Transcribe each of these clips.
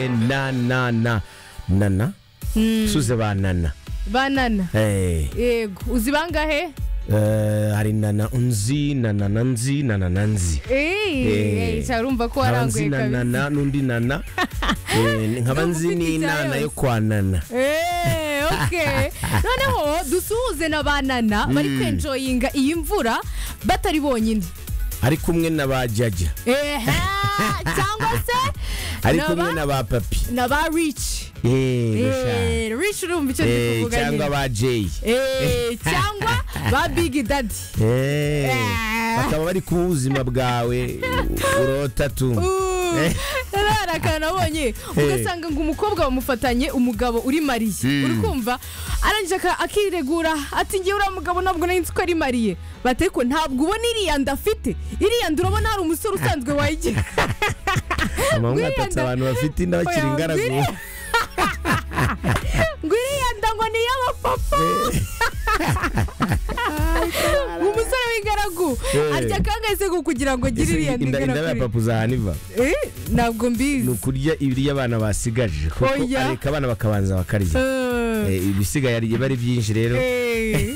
na na na nana suze ba nana banana Eh, yego uzi bangahe eh, hari nana nzi nana na nzi nana na nzi eee cyane urumva ko nkaba waranguye nzi na kabisa nana n'undi nana Eh, nkaba Ndumva nzi ufite n'inana ibya yo kwa nana eee oke noneho dusuhuze na banana bari kwenjoyinga iyi mvura batari bonyine ari kumwe na ba jaja eee cyangwa se ari na kumwe ba- na ba papi na ba rici Eh, gusha. eee rici urumva icyo ndi Eh, kuvuga cyangwa nyine ba jay eee cyangwa ba bigi dadi Eh, Eh. bakaba bari ku buzima bwawe urota tu rero hari akantu abonye ugasanga ngo umukobwa wamufatanye umugabo uri mariye uri kumva arangije aka- akiregura ati ngewe uriya mugabo ntabwo nari nzi ko ari mariye bati ariko ntabwo ubona iriya nda afite iriya nda urabona hari umusore usanzwe wayigira amahungu atatse abantu bafite inda bakiri Oya, ingaragu ngwiriya- ngo iriya nda ngo ni iy'abapapa umusore w'ingaragu Eh. arya akangayise ngo kugira ngo agire iriya Ese nda inda inda ya igera kuri papa uzahana iva Eh, ntabwo ni mbizi ukurya ibiryo abana basigaje kuko Oya. areka abana bakabanza bakarya Eh. Eh, ibisigaye ari ari byinshi rero Eh,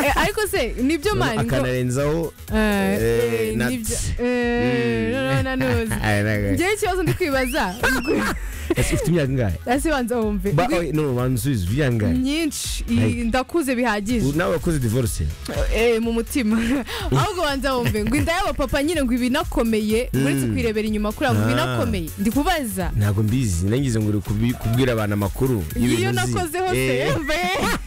eh, ariko se nibyo mani ngo akanarenzaho Eh, eh, eh, nuts. nibyo Eh, noneho nanuzi Ay, naga. ngewe ikibazo ndi kwibaza ese ufite imyaka ingahe ese banza wumve Ba- Ngo- oye, no bansubize ufite imyaka ingahe myinshi Hey. ndakuze bihagije nawe wakoze divorce Eh, mu mutima ahubwo banza wumve ngo inda y'abapapa nyine ngo ibinakomeye uretse kwirebera inyuma kuri abo Ah. binakomeye ndi kubaza ntabwo mbizi nangize ngo uri kubi- kubwira abantu amakuru iyo y'ibintu uzi. nakozeho Eh. se mbe